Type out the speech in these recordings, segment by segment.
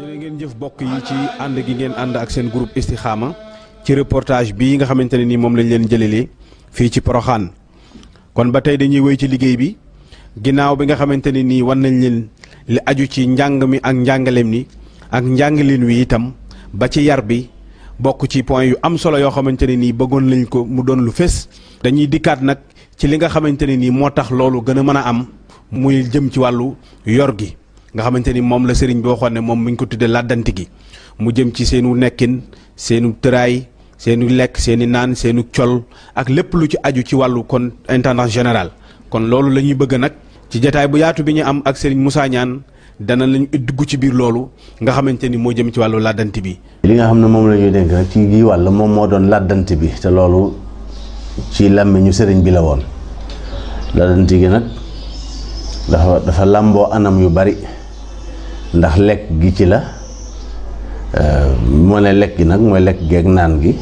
jërë ngeen jëf bokk yi ci ànd gi ngeen ànd ak seen groupe Istikhama ci reportage bii nga xamante ne nii moom lañ leen jëlelee fii ci Poroxaan kon ba tey dañuy wéy ci liggéey bi ginnaaw bi nga xamante ne nii wan nañ leen li aju ci njàng mi ak njàngaleem ni ak njàngaleen wi itam ba ci yar bi bokk ci point yu am solo yoo xamante ne nii bëggoon lañ ko mu doon lu fés dañuy dikkaat nag ci li nga xamante ne nii moo tax loolu gën a mën a am muy jëm ci wàllu yor gi nga xamante ni moom la sëriñ bi waxoon ne moom mi ngi ko tuddee làddanti gi mu jëm ci seenu nekkin seenu tëraay seenu lekk seeni naan seenu col ak lépp lu ci aju ci wàllu kon intendant général kon loolu la ñuy bëgg nag ci jataay bu yaatu bi ñu am ak sëriñ Moussa Niane dana lañu dugg ci biir loolu nga xamante ni moo jëm ci wàllu làddanti bi li nga xam ne moom la ñuy dénk nag ci gi wàll moom moo doon làddanti bi te loolu ci làmmiñu sëriñ bi la woon làddanti gi nag dafa dafa làmboo anam yu bari ndax lekk gi ci la moo ne lekk gi nag mooy lekk geeg naan gi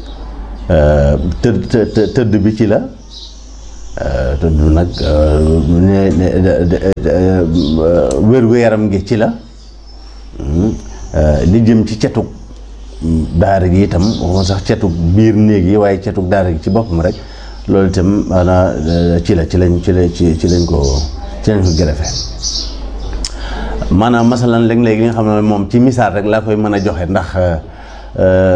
tëdd tëdd bi ci la tëdd nag wér-gu-yaram gi ci la li jëm ci cetug daara gi itam waxuma sax cetug biir néeg yi waaye cetug daara gi ci boppam rek loolu itam maanaam ci la ci lañ ci la ci ci lañ ko ci lañ ko gërëfe maanaam masalan léeg-léeg li nga xam ne moom ci misaal rek laa koy mën a joxe ndax